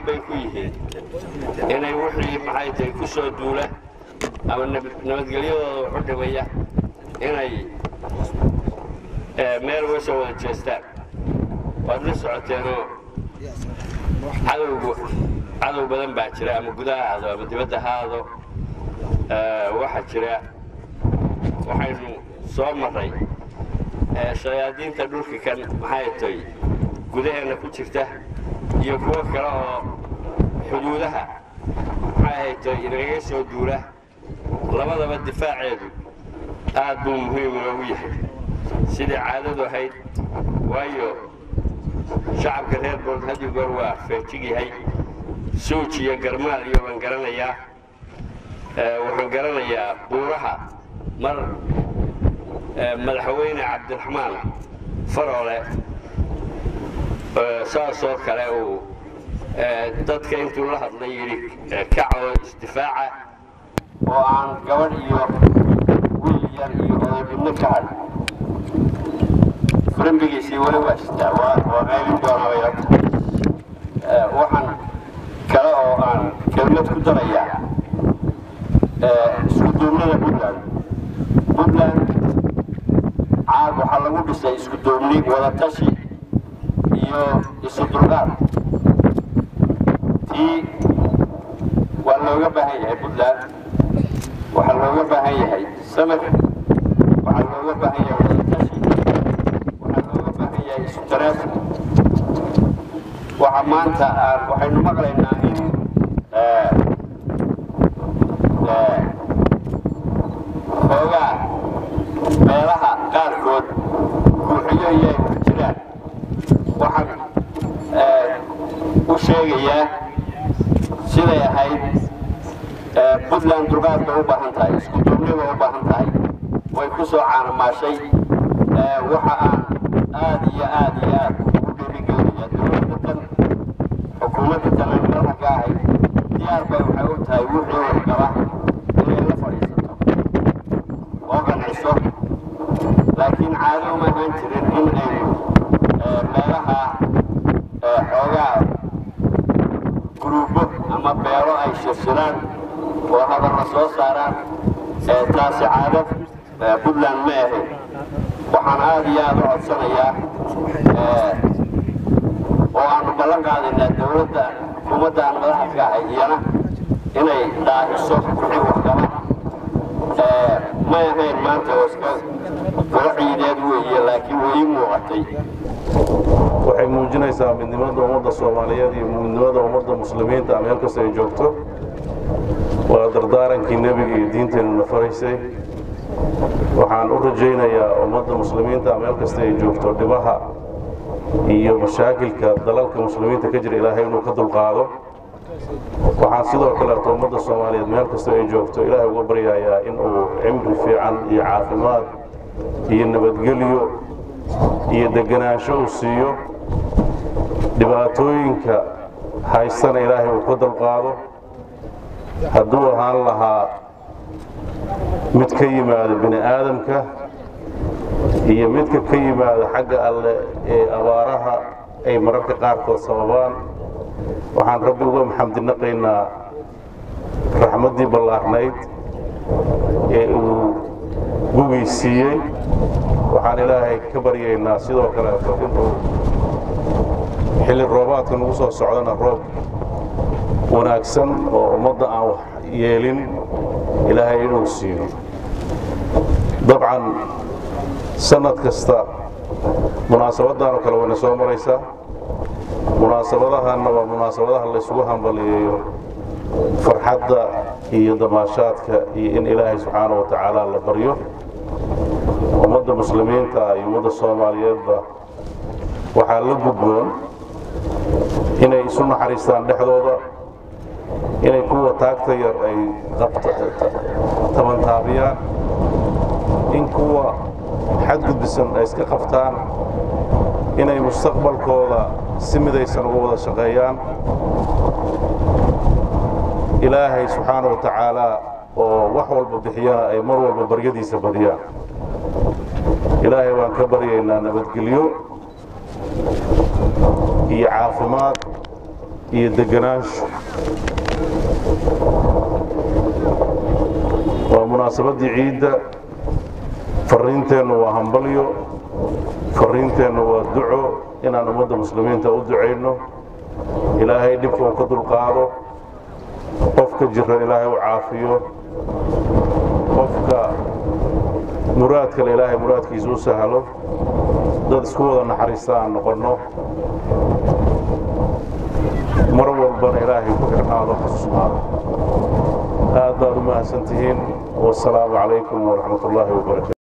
bay ku yihiin inay wixii maxay tahay ku soo duula ama nabadgelyadooda waxu dhimaya inay meel uga soo wada jeestaan waad la socoteenoo cadowgu cadow badan baa jira ama gudaha ahaado ama dibadda ha aado waxaa jira waxaynu soo marray shayaadiinta dhulka kan maxay tay gudaheenna ku jirta iyo kuwo kale oo xuduudaha maxay haytay inagaga soo duula labadaba difaaceedu aad buu muhiim inoogu yahay sidai caadadu ahayd waayo shacabka reer bood haddii goor waa feejig yahay suuj iyo garmaal iyo waan garanayaa waxaan garanayaa buuraha mar madaxweyne cabdiraxmaan faroole saasoo kale uu dadka intuu la hadlay yidhi kacoo isdifaaca oo aan gabadh iyo wiil yar iyo odaybidno ka hadh frambigiisii weli waa jirtaa waa meelin doonaya waxaan kale oo aan kelmad ku darayaa isku duubnada puntland puntland caag waxaa lagu dhisay isku duubni wadatashi iyo isu dulqaad tii waa looga baahan yahay puntland waxaa looga baahan yahay samir waxaa looga baahan yahay wadatashi waxaa looga baahan yahay isu taraasi waxa maanta aan waxaynu maqlaynaa in xoogaa meelaha qaarkood guuxiyo iyo ay ku jiraan waxaan u sheegayaa siday ahayd puntland dulqaad bay u baahan tahay isku duubni bay u baahan tahay way ku soo caanamaashay waxa aan aad iyo aad iyo aad ugu dhiirigelinayaa dowladda tan xukuumadda tan aan madaxa ka ahay diyaar bay waxay u tahay wixii wargaba inay la fadhiisato oo qanciso laakiin caado uma ahaan jirin in aynu meelaha xoogaa guruubo ama beelo ay shirshiraan oo hadalla soo saaraan taasi caado puntland ma ahayn waxaan aad iyo aad u codsanayaa oo aanu ballan qaadaynaa dowladda xukuumadda aan madaxa ka ahay iyana inay dhaahiso wixii waxgaba may ahayn maanta oo iska golo ciideed weeye laakiin way ii muuqatay waxay muujinaysaa midnimada ummadda soomaaliyeed iyo midnimada ummadda muslimiinta meel kasta ay joogto waa dardaarankii nebiga iyo diinteenuna faraysay waxaan u rajaynayaa ummadda muslimiinta meel kasta ay joogto dhibaha iyo mashaakilka dalalka muslimiinta ka jira ilaahay inuu ka dulqaado waxaan sidoo kaleeto ummadda soomaaliyeed meel kasta ay joogto ilaahay uga baryayaa inuu cimri fiican iyo caafimaad iyo nabadgelyo iyo deganaansho uu siiyo dhibaatooyinka haystana ilaahay uu ka dulqaado hadduu ahaan lahaa mid ka yimaado bini aadamka iyo midka ka yimaada xagga alle ee abaaraha ay mararka qaarkood sababaan waxaan rabbi uga maxamdinaqaynaa raxmaddii ballaarnayd ee uu gugii siiyey waxaan ilaahay ka baryaynaa sidoo kaleeto inuu xilli roobaadka nagu soo socdana roob wanaagsan oo ummadda aan wax yeelin ilaahay inuu siiyo dabcan sanad kasta munaasabaddan oo kale wayna soo maraysaa munaasabadahanna waa munaasabadaha laysugu hambaliyeeyo farxadda iyo damaashaadka iyo in ilaahay subxaana wa tacaala la baryo ummadda muslimiinta iyo ummadda soomaaliyeedba waxaa la gudboon inay isu naxariistaan dhexdooda inay kuwa taagta yar ay tabantaabiyaan in kuwa xadgudbisan ay iska qabtaan inay mustaqbalkooda si midaysan uga wada shaqeeyaan ilaahay subxaana wa tacaalaa oo wax walba bixiyana ay mar walba baryadiisa badiyaan ilaahay waan ka baryaynaa nabadgelyo iyo caafimaad iyo deganaansho waa munaasabaddii ciidda farriinteennu waa hambalyo farriinteennu waa duco inaan ummadda muslimiinta u ducayno ilaahay dhibka uu ka dulqaado qofka jira ilaahay u caafiyo qofka muraadkale ilaahay muraadkiisa u sahlo dad isku wada naxariista aan noqonno mar walbana ilaahay ku xirnaado xusuusnaado aad baad u mahadsantihiin wasalaamu calaykum waraxmat ullaahi wabarakatu